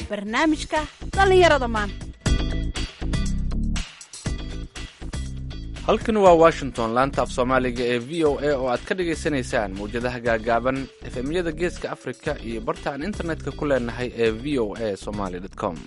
barnaamijka dhallinyarada maanta halkan waa washington laanta af soomaaliga ee v o a oo aad ka dhagaysanaysaan mawjadaha gaagaaban efemyada geeska afrika iyo barta aan internetka ku leenahay ee v o a somaly com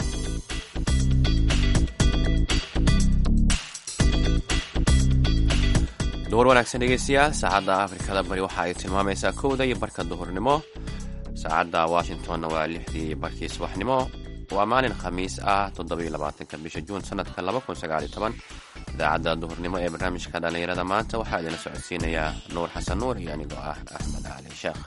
duhur wanaagsan dhegeystayaal saacadda afrikada bari waxa ay tilmaamaysaa kowda iyo barka duhurnimo saacadda washingtonna waa lixdii barkii subaxnimo waa maalin khamiis ah toddobaiylabaatanka bisha juun sanadka laba kun sagaaliyo toban idaacadda duhurnimo ee barnaamijka dhallinyarada maanta waxaa idinla socodsiinayaa nuur xasan nuur iyo anigoo ah axmed cali sheekh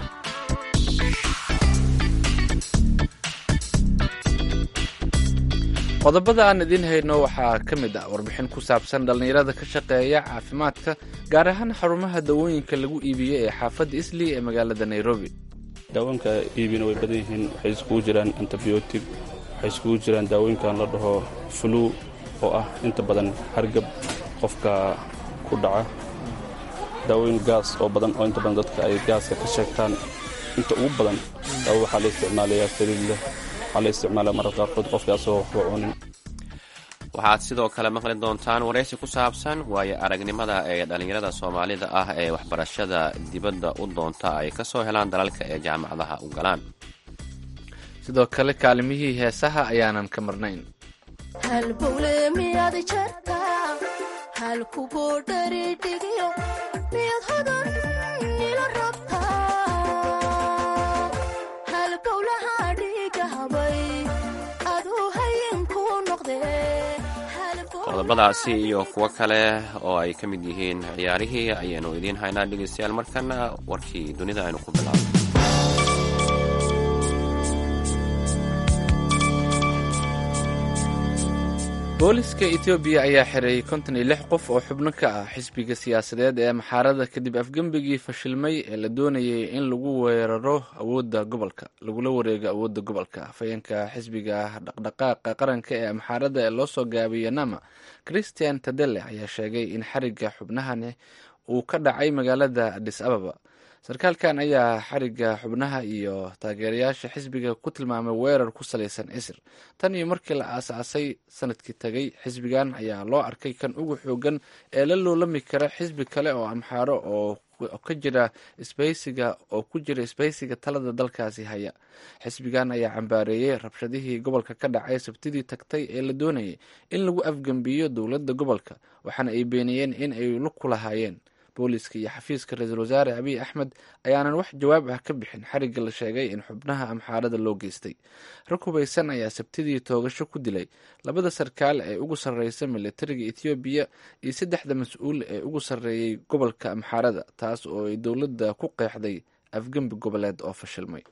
qodobada aan idiin hayno waxaa ka mid ah warbixin ku saabsan dhallinyarada ka shaqeeya caafimaadka gaar ahaan xarumaha dawooyinka lagu iibiyo ee xaafadda islii ee magaalada nairobi daawoonka iibina way badan yihiin waxay iskugu jiraan antibiyootig waxay iskugu jiraan daawooyinkan la dhaho flu oo ah inta badan hargab qofka ku dhaca daawooyin gaas oo badan oo inta badan dadka ay gaaska ka sheegtaan inta ugu badan daawo waxaa la isticmaalayaa saliid leh waxaa la isticmaalaya marar qaarkood qofkaasoo waxba cunin waxaad sidoo kale maqli doontaan waraysi ku saabsan waayo aragnimada ee dhallinyarada soomaalida ah ee waxbarashada dibadda u doonta ay ka soo helaan dalalka ee jaamacadaha u galaan sidoo kale kaalimihii heesaha ayaanan ka marnayn halbowle miyaad jartaa halkuboodharidhigiyo miyaad hodan ila rabtaa halbowlaha dhiiga habay aduu hayinku noqdee qodobadaasi iyo kuwo kale oo ay ka mid yihiin ciyaarihii ayaanu idiin haynaa dhegeystayaal markana warkii dunida aynu ku bilaabno booliska etoobiya ayaa xireeyey konton iyo lix qof oo xubno ka ah xisbiga siyaasadeed ee maxaarada kadib afgembigii fashilmay ee la doonayay in lagu weeraro awoodda gobolka lagula wareego awoodda gobolka afhayeenka xisbiga dhaqdhaqaaqa qaranka ee maxaarada ee loo soo gaabiyey nama christian tadele ayaa sheegay in xariga xubnahani uu ka dhacay magaalada adis ababa sarkaalkan ayaa xariga xubnaha iyo taageerayaasha xisbiga ku tilmaamay weerar ku salaysan isir tan iyo markii la aasaasay sanadkii tagay xisbigan ayaa loo arkay kan ugu xoogan ee la loolami kara xisbi kale oo amxaaro oo ka jira isbaysiga oo ku jira isbaysiga talada dalkaasi haya xisbigan ayaa cambaareeyey rabshadihii gobolka ka dhacay sabtidii tagtay ee la doonayay in lagu afgembiyo dowladda gobolka waxaana ay beeniyeen in ay lug ku lahaayeen booliska iyo xafiiska ra-iisul wasaare abiy axmed ayaanan wax jawaab ah ka bixin xarigga la sheegay in xubnaha amxaarada loo geystay rag hubaysan ayaa sabtidii toogasho ku dilay labada sarkaal ee ugu sarreysa militariga ethoobiya iyo saddexda mas-uul ee ugu sarreeyey gobolka amxaarada taas oo ay dowladda ku qeexday afgembi goboleed oo fashilmay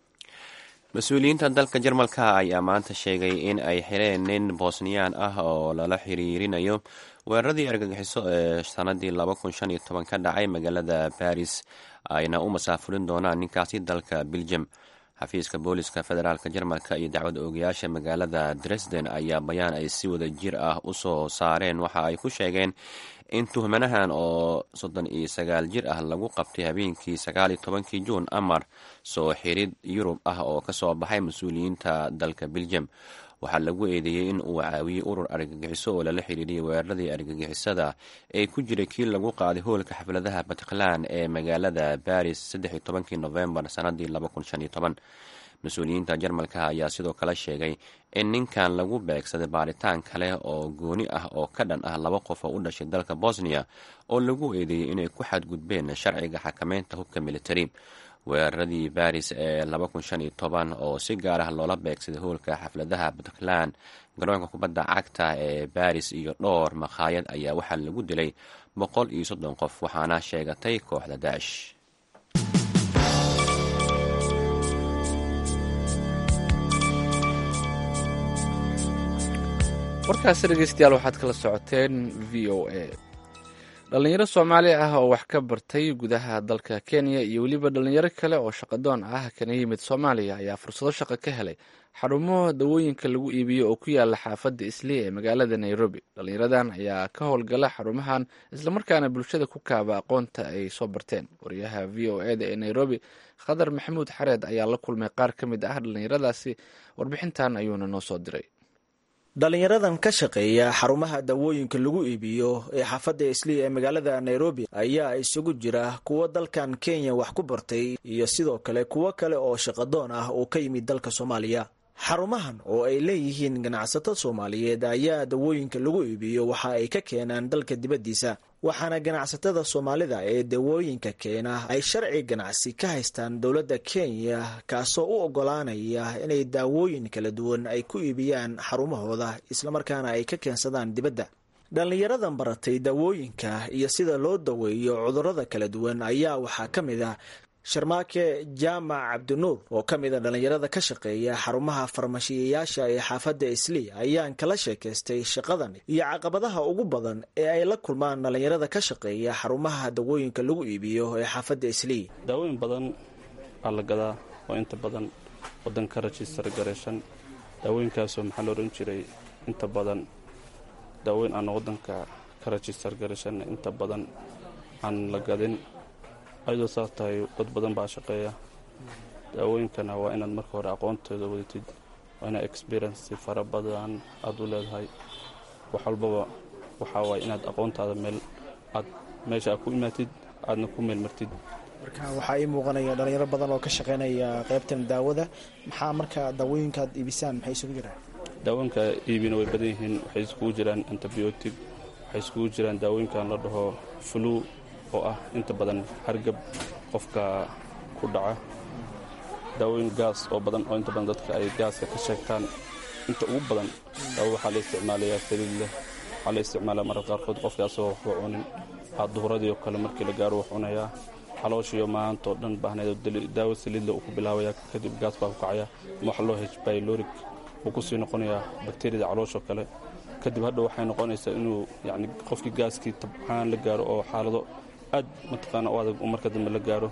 mas-uuliyiinta dalka jarmalka ayaa maanta sheegay in ay xireen nin bosniyaan ah oo lala xiriirinayo weeraradii argagixiso ee sanadii laba kun shan iyo toban ka dhacay magaalada baris ayna u masaafurin doonaan ninkaasi dalka belgium xafiiska booliska federaalka jarmalka iyo dacwad oogayaasha magaalada dresden ayaa bayaan ay si wada jir ah u soo saareen waxa ay ku sheegeen in tuhmanahan oo soddon iyo sagaal jir ah lagu qabtay habeenkii sagaal iyo tobankii juun amar soo xirid yurub ah oo kasoo baxay mas-uuliyiinta dalka belgium waxaa lagu eedeeyey in uu caawiyey urur argagixiso oo lala xiriiriyay weeraradii argagixisada ee ku jiray kii lagu qaaday hoolka xafladaha batkhlan ee magaalada baris saddex iyo tobankii novembar sanadii laba kun shan iyo toban mas-uuliyiinta jarmalka ayaa sidoo kale sheegay in ninkan lagu beegsaday baaritaan kale oo gooni ah oo ka dhan ah laba qof oo u dhashay dalka bosniya oo lagu eedeeyey inay ku xadgudbeen sharciga xakameynta hubka militari weeraradii baris ee laba kun shan iyo toban oo si gaar ah loola beegsaday hoolka xafladaha puntland garoonka kubadda cagta ee baris iyo dhowr makhaayad ayaa waxaa lagu dilay boqol iyo soddon qof waxaana sheegatay kooxda daash warkaasi dhegeystayaal waxaad kala socoteen v o a dhalinyaro soomaali ah oo wax ka bartay gudaha dalka kenya iyo weliba dhalinyaro kale oo shaqadoon ah kana yimid soomaaliya ayaa fursado shaqo ka helay xarumo dawooyinka lagu iibiyo oo ku yaala xaafadda islii ee magaalada nairobi dhallinyaradan ayaa ka howlgala xarumahan islamarkaana bulshada ku kaaba aqoonta ay soo barteen wariyaha v o eda ee nairobi khadar maxamuud xareed ayaa la kulmay qaar ka mid ah dhallinyaradaasi warbixintan ayuuna noo soo diray dhalinyaradan ka shaqeeya xarumaha dawooyinka lagu iibiyo ee xaafadda islii ee magaalada nairobi ayaa isugu jira kuwo dalkan kenya wax ku bartay iyo sidoo kale kuwo kale oo shaqadoon ah oo ka yimid dalka soomaaliya xarumahan oo ay leeyihiin ganacsato soomaaliyeed ayaa dawooyinka lagu iibiyo waxa ay ka keenaan dalka dibaddiisa waxaana ganacsatada soomaalida ee dawooyinka keena ay sharci ganacsi ka haystaan dowladda kenya kaasoo u oggolaanaya inay daawooyin kala duwan ay ku iibiyaan xarumahooda islamarkaana ay ka keensadaan dibadda dhallinyaradan baratay dawooyinka iyo sida loo daweeyo cudurrada kala duwan ayaa waxaa ka mid ah sharmaake jaamac cabdinuur oo ka mid a dhallinyarada ka shaqeeya xarumaha farmashiyayaasha ee xaafadda islii ayaan kala sheekaystay shaqadan iyo caqabadaha ugu badan ee ay la kulmaan dhallinyarada ka shaqeeya xarumaha dawooyinka lagu iibiyo ee xaafadda islii daawooyin badan aa la gadaa oo inta badan wadanka rajistar gareeshan daawooyinkaasoo maxaa la odhan jiray inta badan daawoyin aan wadanka ka rajistar gareeshan inta badan aan la gadin ayadoo saas tahay dad badan baa shaqeeya daawooyinkana waa inaad marka hore aqoontooda wadatid waa inaad experienci fara badan aada u leedahay wax walbaba waxaa waay inaad aqoontaada meel aad meesha aad ku imaatid aadna ku meel martid marka waxaa ii muuqanaya dhalinyaro badan oo ka shaqeynaya qaybtan daawada maxaa marka daawooyinkaad iibisaan maxay isugu jiraan daawooyinka iibina way badan yihiin waxay iskugu jiraan antibiotic waxay iskugu jiraan daawooyinkan la dhaho flu oo ah inta badan hargab qofka ku dhaca daawooyin gaas oo badan oo inta badan dadka ay gaaska ka sheegtaan inta ugu badan daawo waxaa la isticmaalayaa saliid leh waxaa la isticmaalaa mararka qaarkood qofka asagoo waxba cunin aa duhuradii oo kale markii la gaaro wax cunayaa calooshiyo maantao dhan baahnayd daawo saliidle uu ku bilaabaya kadib gaas baa ku kacaya ama wax loo hbyloric uu ku sii noqonayaa bakteriyada calooshoo kale kadib hadha waxay noqonaysaa inuu yani qofkii gaaskii tabcaan la gaaro oo xaalado aad mataqaana u adag marka dambe la gaaro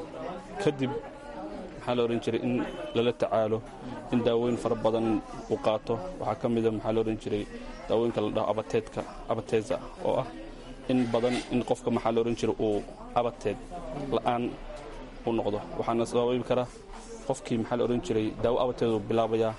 kadib maxaa la odhan jiray in lala tacaalo in daawooyin fara badan uu qaato waxaa ka mida maxaa la odhan jiray daawooyinka la dhaho abateedka abateza oo ah in badan in qofka maxaa la odhan jiray uu abateed la'aan u noqdo waxaana sababi karaa qofkii maxaa la odhan jiray daawo abateed uu bilaabayaa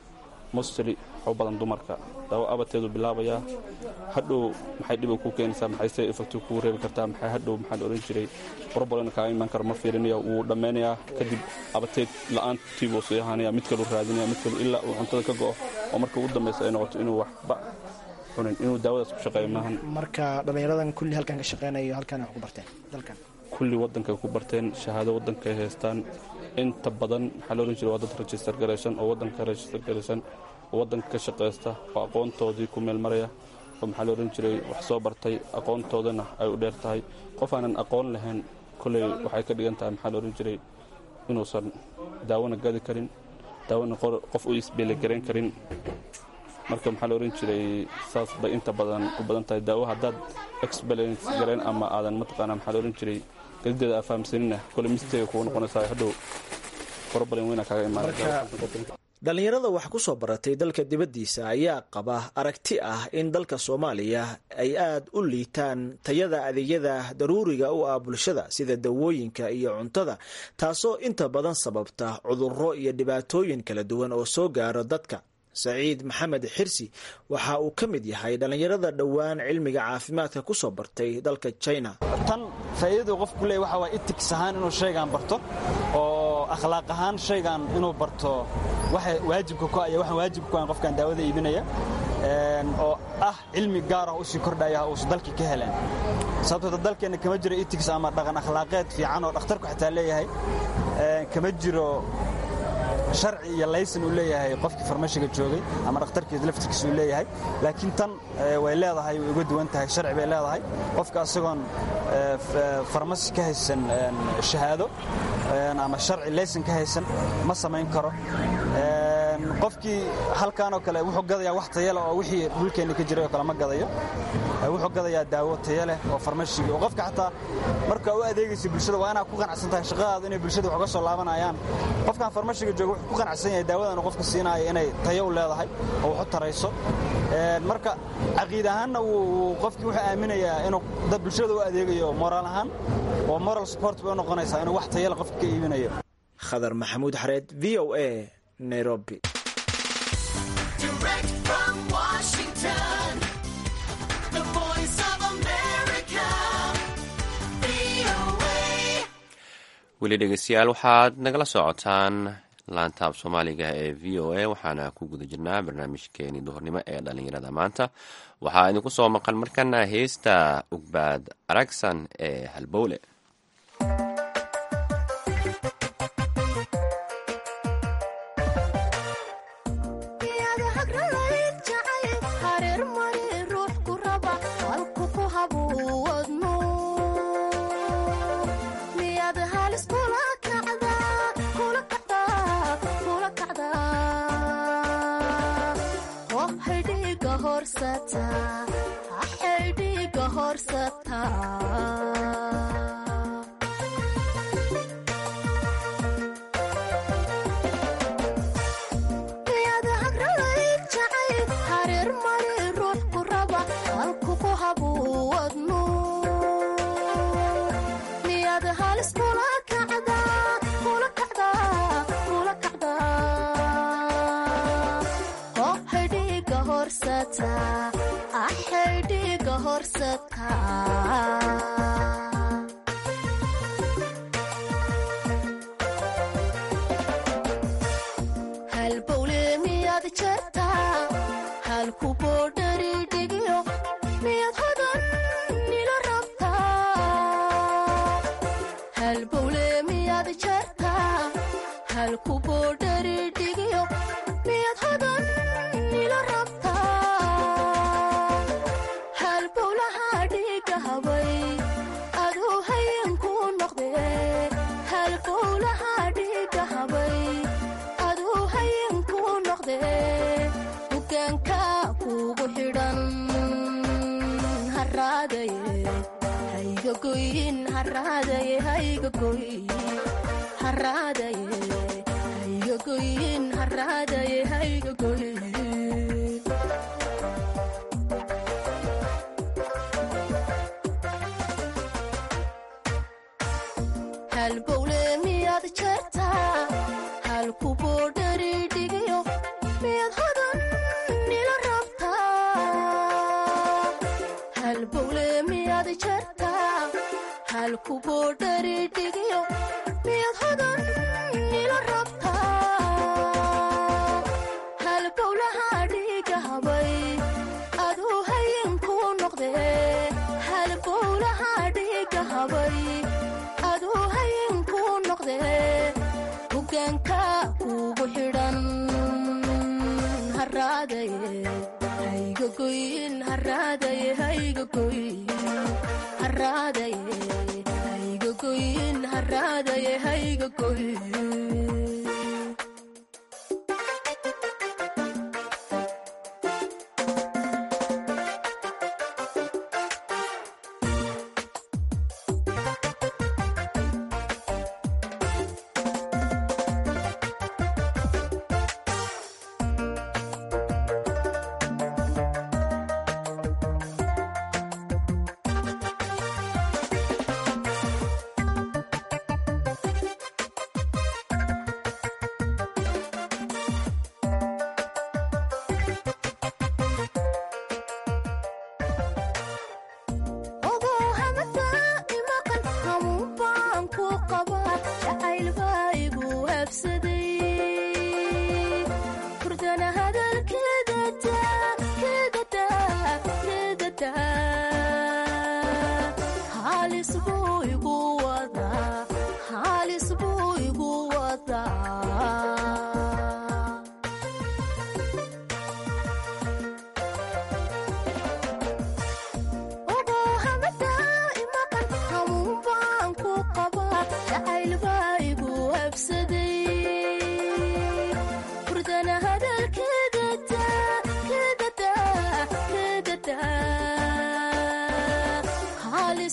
mostly waxu badan dumarka daawo abateedu bilaabayaa hadhow maxay dhib ku keenaysaa maxay se effecti kuu reebi kartaa maxay hadhow maxaa la odhan jiray problem kaaga imaan karo ma fiirinaya wuu dhammaynayaa kadib abateed la'aantii buu sii ahaanaya mid kalu raadinaya mid kalu ilaa uu cuntada ka go'o oo marka ugu dambaysa ay noqoto inuu waxba cunin inuu daawadaas ku shaqeeyo maahan marka dhallinyaradan kulli halkan ka shaqeynayo halkan wax ku barteen dalkan kulli waddankay ku barteen shahaado waddankay haystaan inta badan maxaa la odhan jiray waa dad rajistar garaysan oo waddanka rajistar garaysan oo waddanka ka shaqaysta oo aqoontoodii ku meel maraya oo maxaa la odhan jiray wax soo bartay aqoontoodana ay u dheer tahay qof aanan aqoon lahayn kolley waxay ka dhigan tahay maxaa la odhan jiray inuusan daawona gadi karin daawona qof u isbeeligarayn karin marka maxaa la odhan jiray saas bay inta badan u badan tahay daawo haddaad experience garayn ama aadan mataqaana maxaa la odhan jiray gadideeda aa fahamsanina kolley misteega kugu noqonaysaa hadhow problem weyna kaaga imaanaysa dhallinyarada wax ku soo baratay dalka dibaddiisa ayaa qaba aragti ah in dalka soomaaliya ay aad u liitaan tayada adeegyada daruuriga u ah bulshada sida dawooyinka iyo cuntada taasoo inta badan sababta cudurro iyo dhibaatooyin kala duwan oo soo gaaro dadka saciid maxamed xirsi waxa uu ka mid yahay dhallinyarada dhowaan cilmiga caafimaadka ku soo bartay dalka china tan faa'iidadu qofku leey waxa waa itiks ahaan inuu shaygan barto oo akhlaaq ahaan shaygan inuu barto waxa waajibka ku aya waxaan waajibka ku ahan qofkan daawada iibinaya oo ah cilmi gaar ah usii kordhaya uusan dalkii ka heleen sababtoo dalkeenna kama jiro itiks ama dhaqan akhlaaqeed fiican oo dhakhtarku xitaa leeyahay kama jiro sharci iyo laysan uu leeyahay qofkii farmashiga joogay ama dhakhtarkiis laftirkiis uu leeyahay laakiin tan way leedahay way uga duwan tahay sharci bay leedahay qofka asagoon farmasi ka haysan shahaado ama sharci laysan ka haysan ma samayn karo qofkii halkaanoo kale wuxuu gadayaa wax tayale oo wixii dhulkeenna ka jiray oo kale ma gadayo wuxuu gadayaa daawo taya leh oo farmashigi oo qofka xataa marka u adeegaysa bulshada waa inaad ku qanacsan tahay shaqadaada inay bulshada wax uga soo laabanayaan qofkan farmashiga jooga wuxuu ku qanacsan yahay daawadan qofka siinaayo inay tayo u leedahay oo wax u tarayso marka caqiid ahaanna wuu qofkii wuxuu aaminayaa inuu dad bulshada u adeegayo moraal ahaan oo moral support bay u noqonaysaa inuu wax tayale qofka ka iibinayo khadar maxamuud xareed v o a nairobi weli dhegeystayaal waxaad nagala socotaan laantaab soomaaliga ee v o a waxaana ku guda jirnaa barnaamijkeeni duhurnimo ee dhalinyarada maanta waxaa idinku soo maqan markana heesta ugbaad aragsan ee halbowle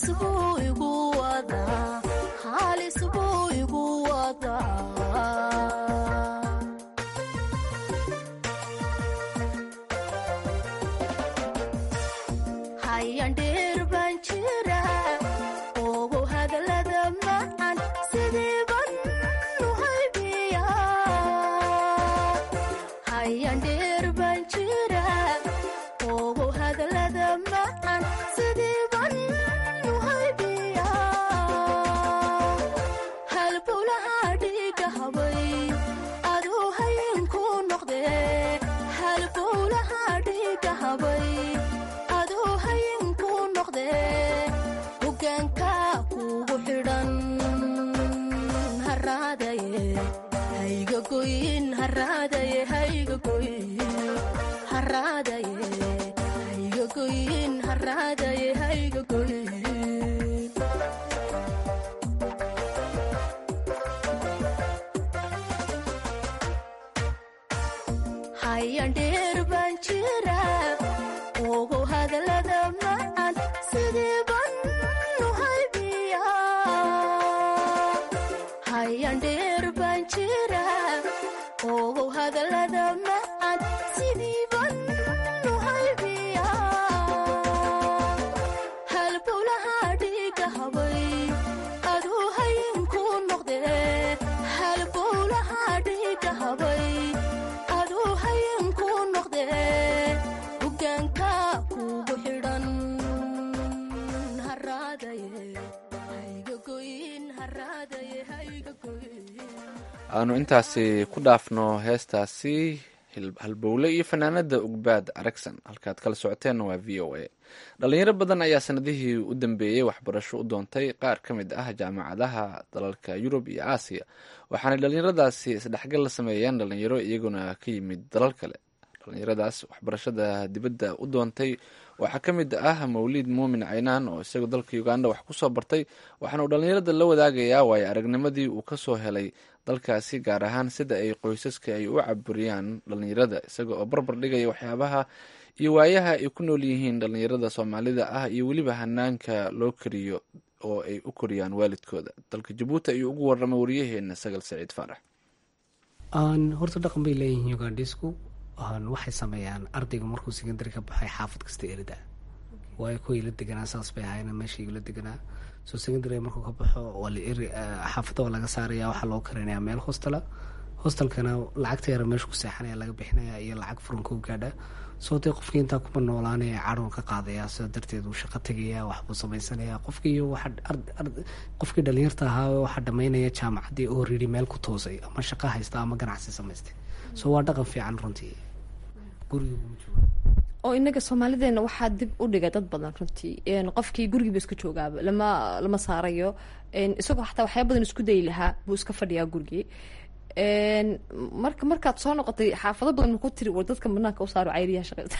halis buu igu wadaa halis buu igu wadaa hayandheer baan jira ogu hadalada macan sidii ban u haybiya hayandheer baan jira ogu hadalada macan sidii ban u haybiya halbowlaha dhiiga habay aduu hayinku noqde halbowlaha dhiiga habay aduu hayinku noqde hogaanka kugu xidhan haraadaye hayga goyin haraadaye hayga goyin haraadaye hayga goyin haraadaye hayga goyin hayandheer baan jira ogu hadalada macan sidii ban u haybiya hayandheer baan jira ogu hadalada macan sidii ban u haybiya halbowlaha dhiiga habay aduu hayinku noqde halbowlaha dhiiga habay aduu hayinku noqde hogaanka kugu xidhan haraadaye hayga goyin haraadaye hayga goyin aanu intaasi ku dhaafno heestaasi hil- halbowle iyo fanaanada ugbaad aragsan halkaad kala socoteenna waa v o a dhalinyaro badan ayaa sanadihii u dambeeyey waxbarasho u doontay qaar ka mid ah jaamacadaha dalalka yurub iyo aasiya waxaanay dhalinyaradaasi isdhexgal la sameeyeen dhalinyaro iyaguna ka yimid dalal kale dhalinyaradaas waxbarashada dibadda u doontay waxaa ka mid ah mawliid muumin caynaan oo isagu dalka uganda wax kusoo bartay waxaana uu dhalinyarada la wadaagayaa waayo aragnimadii uu kasoo helay dalkaasi gaar ahaan sida ay qoysaska ay u caburiyaan dhalinyarada isaga oo barbar dhigaya waxyaabaha iyo waayaha ay ku nool yihiin dhalinyarada soomaalida ah iyo weliba hanaanka loo kariyo oo ay u koriyaan waalidkooda dalka jabuuti ayuu ugu waramay wariyaheena sagal saciid faarax horta dhaqan bay leeyihiin ugandhisku waxay sameeyaan ardayga markuu secondary ka baxay xaafad kasta erida waayo kuwii la deganaa saas bay ahaayeen meeshii la deganaa so secondary markuu ka baxo waa la eri xaafadda waa laga saaraya waxaa loo karinayaa meel hostela hostelkana lacagta yara meesha ku seexanaya laga bixinaya iyo lacag furanka u gaadha soo dee qofkii intaa kuma noolaanaya cadhoon ka qaadaya sida darteed uu shaqo tegaya waxbuu samaysanaya qofkii waxa qofkii dhalinyarta ahaa waxaa dhamaynaya jaamacaddii oo riri meel ku toosay ama shaqo haysta ama ganacsi samaystay so waa dhaqan fiican runtii guriga oo inaga soomaalideena waxaa dib u dhigay dad badan runtii qofkii gurigiiba iska joogaaba lama lama saarayo isagoo xataa waxyaa badan isku dayi lahaa buu iska fadhiyaa gurigii marka markaad soo noqotay xaafado badan maku tiri war dadka banaanka u saaro cayriyaha shaqeysa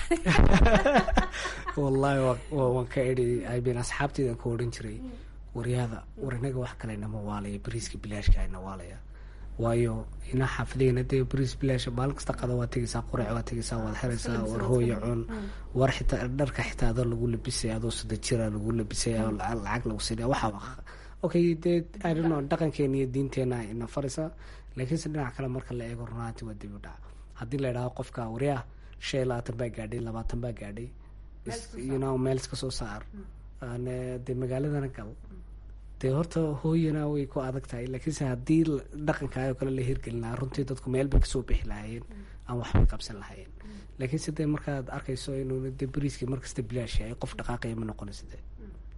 wallahi waan ka edi ibn asxaabteydan ku odhan jiray waryaada war inaga wax kale nama waalaya bariiska bilaashka ina waalaya waayo ina xaafadeena dee bariis bilaash maalin kasta qada waa tegeysaa qurac waa tegeysaa waad xeraysaa war hooya cun war xitaa dharka xitaa adoo lagu labisay adoo sida jira lagu labisay lacag lagu sinaya waxaa okay dee idonno dhaqankeena iyo diinteena ina faraysaa laakiinse dhinac kale marka la eego runaanti waa dib u dhac haddii la idhaho qofka waryaa shan iyo labaatan baa gaadhay labaatan baa gaadhay yno meel iska soo saar dee magaaladana gal dee horta hooyana way ku adag tahay laakiinse haddii dhaqankaa oo kale la hirgelinaa runtii dadku meel bay kasoo bixi lahaayeen ama waxbay qabsan lahaayeen laakiinse dee markaad arkayso inuu de bariiskii markasta bilaash yahay qof dhaqaaqaya ma noqonaysa de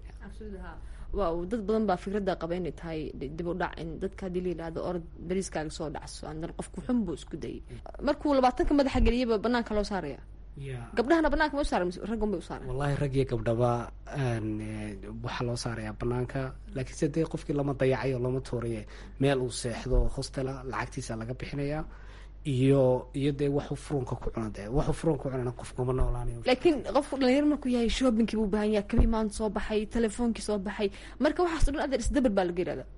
waa dad badan baa fikradda qaba inay tahay dib u dhac in dadka haddii la yidhahdo orod bariiskaaga soo dhacso andan qofku xun buu isku dayay markuu labaatanka madaxa geliyaba banaanka loo saaraya gabdhahana banaanka ma u saara raggan bay u saara wallahi rag iyo gabdhaba waxaa loo saarayaa banaanka laakiinse dee qofkii lama dayacayo lama tuuraye meel uu seexdo hostela lacagtiisa laga bixinayaa iyo iyo dee waxu furunka ku cuna de waxu furunka ku cunana qofkuma noolaanayo laakiin qofku dhalinyaro markuu yahay shoppingkii buu baahan yahay kabii maanta soo baxay telefoonkii soo baxay marka waxaas o dhan adeer isdabar baa laga yihahda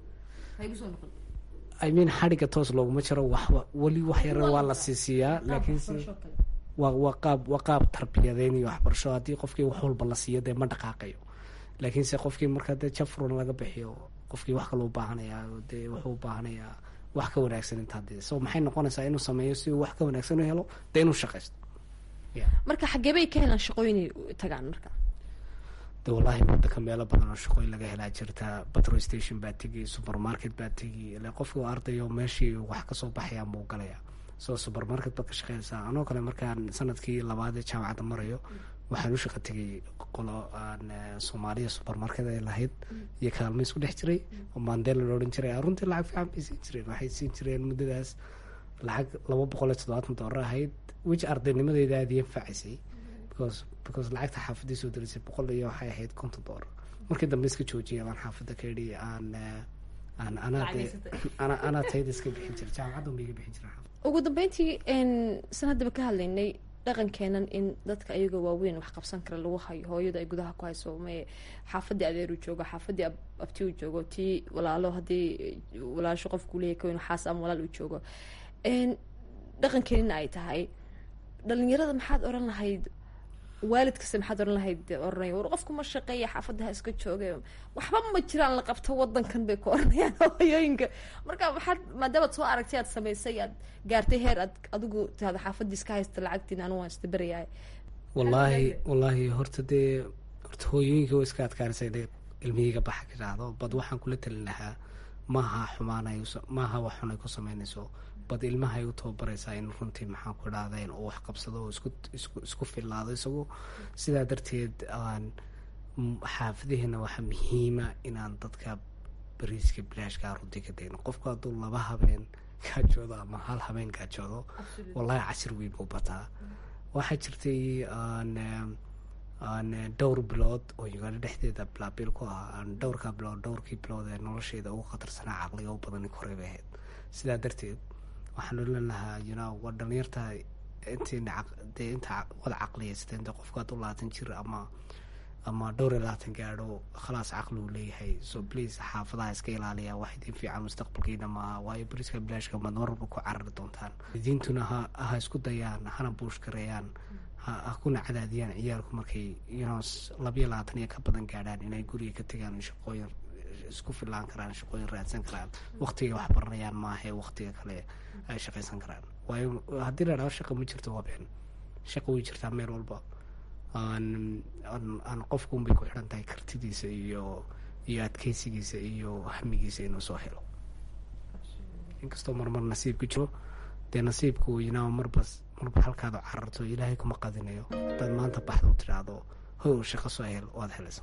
i mean xadhigga toos looguma jiro waxba weli wax yara waa la siisiiyaa laakiinse waa waa qaab waa qaab tarbiyadeyn iyo waxbarasho haddii qofkii wax walba la siiyo dee ma dhaqaaqayo laakiinse qofkii marka dee jafrun laga bixiyo qofkii wax kale u baahanayaa dee wuxuu u baahanayaa wax ka wanaagsan intaa dee so maxay noqonaysaa inuu sameeyo si uu wax ka wanaagsan u helo dee inuu shaqaysto marka xagee bay ka helaan shaqooyinay tagaan marka de wallaahi wadanka meelo badan oo shaqooyin laga helaa jirta petrol station baa tegi supermarket baa tegi ile qofkii ardayo meeshii wax kasoo baxayaan buu galayaa so supermarket baad ka shaqeynaysaa anoo kale markaan sanadkii labaad ee jaamacadda marayo waxaan u shaqa tegay qolo aan soomaaliya supermarket ay lahayd iyo kaalmo isku dhex jiray oo mandela la odhan jiray runtii lacag fiican bay siin jireen waxay siin jireen muddadaas lacag laba boqol iyo toddobaatan doolar ahayd wiji ardaynimadeeda aada iyo anfacaysay because because lacagta xaafadii soo derisay boqol iyo waxay ahayd konton doolar markii dambe iska joojiyay baan xaafadda ka idhi aan aan anaa dee ana anaa tayda iska bixin jira jaamacaddan ba iga bixin jira ugu dambeyntii sanadaba ka hadlaynay dhaqankeenan in dadka ayagoo waaweyn wax qabsan kara lagu hayo hooyada ay gudaha ku hayso maye xaafadii adeer uu joogo xaafadii abti uu joogo tii walaalo haddii walaasho qofku leeyahy kawin xaas ama walaal uu joogo dhaqankeenina ay tahay dhalinyarada maxaad oran lahayd waalid kasta maxaad oran lahayd oranaya war qofku ma shaqeeya xaafadaha iska jooga waxba ma jiraan la qabto wadankan bay ku oranayaan hooyooyinka marka waxaad maadaamaad soo aragtay aad samaysay aad gaartay heer aad adigu tahada xaafadii iska haysta lacagtiin anu waan istaberayahay wallaahi wallaahi horta dee horta hooyooyinka waa iska adkaanaysa inay ilmihiyga baxa ka dhacdo bad waxaan kula talin lahaa maaha xumaanay maaha wax xun ay ku sameynayso bad ilmahay u tababaraysaa in runtii maxaan ku idhahdayn uu wax qabsado oo isku isku isku fillaado isagu sidaa darteed aan xaafadaheena waxaa muhiima inaan dadka bariiska bilaashkaa runtii ka degno qofku hadduu laba habeen gaajoodo ama hal habeen gaajoodo wallahi cashir weyn buu bataa waxaa jirtay aan aan dhowr bilood oo uganda dhexdeeda bilaabil ku ah aan dhowrkaa bilood dhowrkii bilood ee nolosheeda ugu khatarsanaa caqliga u badani koray bay ahayd sidaa darteed waxaan odhan lahaa you know waa dhalinyarta intiina dee inta wada caqliyaysteen dee qofku hadduu labaatan jir ama ama dhowr iyo labaatan gaadho khalaas caqli uu leeyahay so please xaafadaha iska ilaaliya wax idin fiican mustaqbalkiina maaha waayo bariska bilaashka maad marwalba ku carari doontaan diintuna ha ha isku dayaan hana buush gareeyaan ha ha kuna cadaadiyaan ciyaalku markay you know labiyo labaatan iyo ka badan gaadhaan inay guriga ka tegaan shaqooyin isku filaan karaan shaqooyin raadsan karaan waqtigay wax baranayaan maahae waqtiga kale ay shaqaysan karaan waayo haddii la dhaho shaqa ma jirto wabeen shaqa way jirtaa meel walba aan aan qofkuunbay ku xidhan tahay kartidiisa iyo iyo adkeysigiisa iyo hamigiisa inuu soo helo inkastoo marmar nasiibku jiro dee nasiibku yinaa marba marba halkaadu cararto ilaahay kuma qadinayo hadaad maanta baxda u tidhaahdo how shaqo soo hel waad helaysa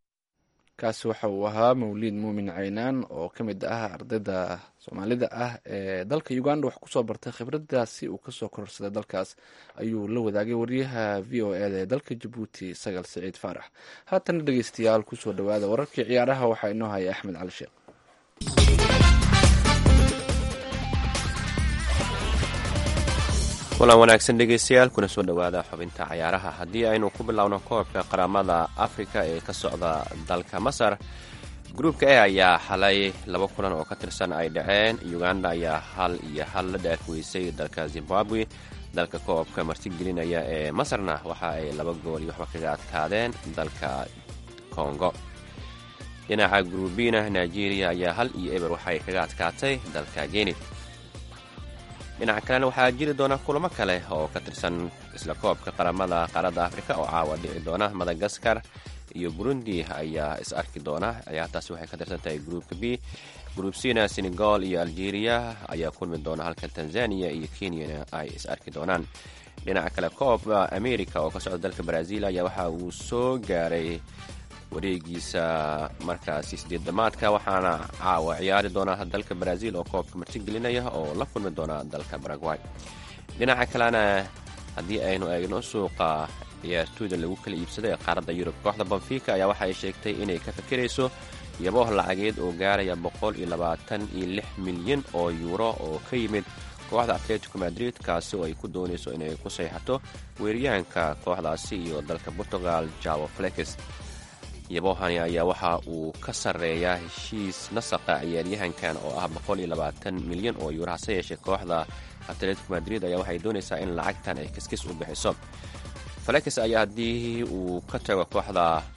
kaasi waxa uu ahaa mawliid muumin caynaan oo ka mid ah ardayda soomaalida ah ee dalka uganda wax kusoo bartay khibradaasi uu kasoo kororsaday dalkaas ayuu la wadaagay wariyaha v o eda ee dalka jabuuti sagal siciid faarax haatana dhegeystayaal kusoo dhawaada wararkii ciyaaraha waxaa inoo haya axmed cali sheekh kulan wanaagsan dhegeystayaal kuna soo dhowaada xubinta cayaaraha haddii aynu ku bilowno koobka qaramada afrika ee ka socda dalka masar gruubka e ayaa xalay laba kulan oo ka tirsan ay dhaceen uganda ayaa hal iyo hal la dhaafweysay dalka zimbabwe dalka koobka martigelinaya ee masarna waxa ay laba gool iyo waxba kaga adkaadeen dalka kongo dhinaca gruubina nigeria ayaa hal iyo eber waxaay kaga adkaatay dalka geni dhinaca kalena waxaa jiri doona kulamo kale oo ka tirsan isla koobka qaramada qaaradda afrika oo caawa dhici doona madagaskar iyo burundi ayaa is arki doona ciyaartaasi waxay ka tirsan tahay gruupka b gruup cna senegal iyo algeria ayaa kulmi doona halka tanzania iyo kenyana ay is arki doonaan dhinaca kale koobka america oo ka socda dalka brazil ayaa waxa uu soo gaaray wareegiisa markaasi sideed damaadka waxaana caawa ciyaari doona dalka brazil oo koobka martigelinaya oo la kulmi doona dalka baragway dhinaca kalena haddii aynu eegno suuqa ciyaartooyda lagu kala iibsaday ee qaaradda yurub kooxda banfika ayaa waxa ay sheegtay inay ka fikirayso yabooh lacageed oo gaaraya boqol iyo labaatan iyo lix milyan oo yuuro oo ka yimid kooxda atletico madrid kaasi oo ay ku doonayso inay ku sayxato weeryahanka kooxdaasi iyo dalka portugal javo flekes yaboohani ayaa waxa uu ka sarreeyaa heshiis nasaqa ciyaaryahankan oo ah boqol iyo labaatan milyan oo yuuro hase yeeshee kooxda atletico madrid ayaa waxay doonaysaa in lacagtan ay kiskis u bixiso falekes ayaa haddii uu ka tago kooxda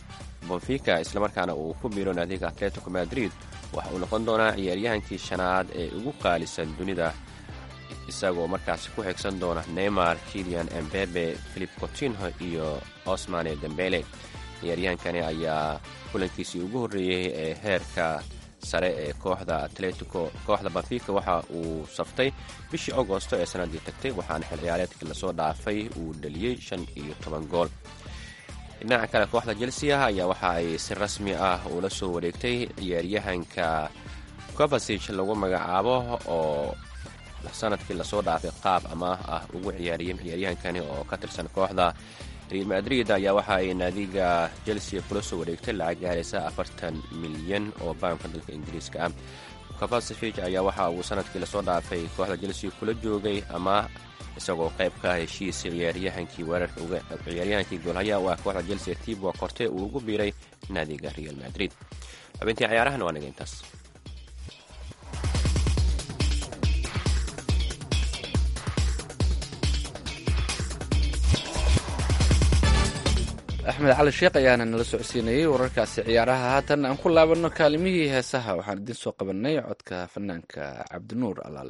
bonfica islamarkaana uu ku biiro naadiga atletico madrid waxa uu noqon doonaa ciyaaryahankii shanaad ee ugu qaalisan dunida isagoo markaasi ku xigsan doona neymar kilian embebe philip cotinho iyo osmane dembele ciyaaryahankani ayaa kulankiisii ugu horreeyey ee heerka sare ee kooxda atletico kooxda banfica waxa uu saftay bishii agosto ee sanadii tagtay waxaana xil ciyaareedkii lasoo dhaafay uu dhaliyey shan iyo toban gool dhinaca kale kooxda chelsea ayaa waxa ay si rasmi ah ula soo wareegtay ciyaaryahanka covasig lagu magacaabo oo sanadkii lasoo dhaafay qaab amaah ah ugu ciyaariyey ciyaaryahankani oo ka tirsan kooxda real madrid ayaa waxa ay naadiga chelsea kula soo wareegtay lacag gaaraysa afartan milyan oo baamka dalka ingiriiska ah covasig ayaa waxa uu sanadkii lasoo dhaafay kooxda chelsea kula joogay amaah isagoo qayb ka ah heshiis ciyaaryahankii weerarka ciyaaryahankii goolhayaha u ah kooxda chelsea tibo korte uu ugu biiray naadiga real madrid xubintii ciyaarahana waa naga intaas axmed cali sheekh ayaana nala socodsiinayey wararkaasi ciyaaraha haatan aan ku laabanno kaalimihii heesaha waxaan idiin soo qabanay codka fanaanka cabdinuur alaale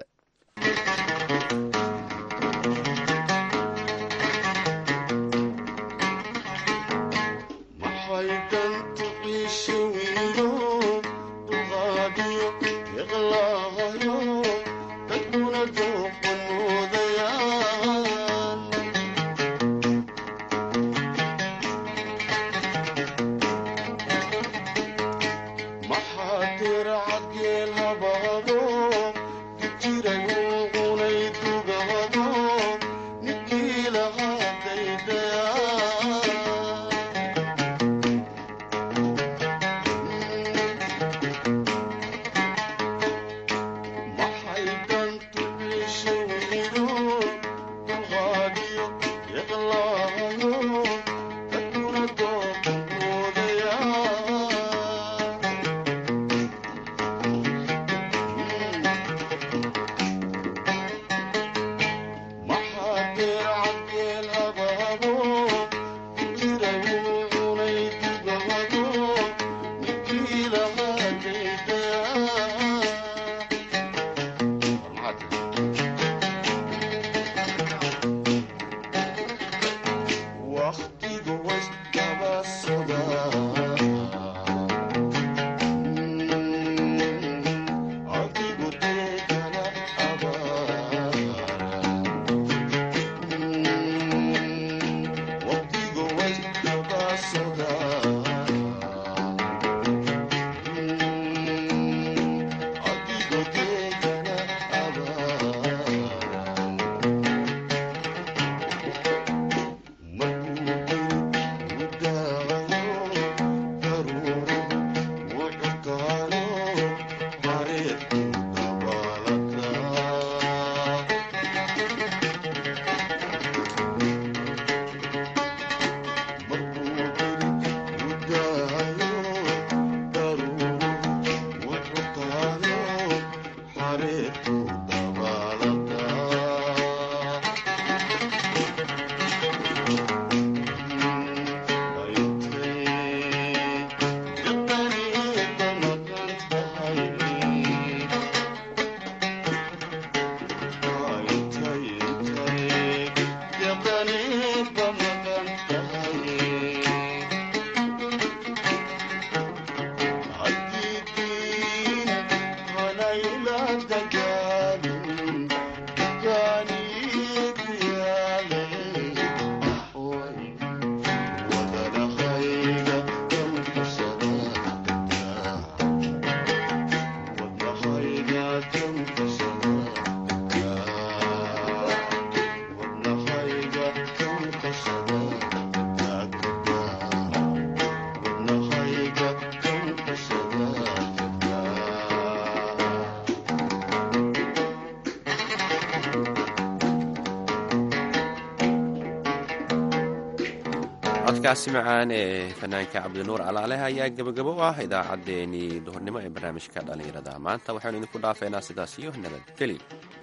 codkaasi macaan ee fanaanka cabdinuur alaaleh ayaa gebagabo u ah idaacaddeenii duhurnimo ee barnaamijka dhallinyarada maanta waxaanu idinku dhaafeynaa sidaas iyo nabadgelyo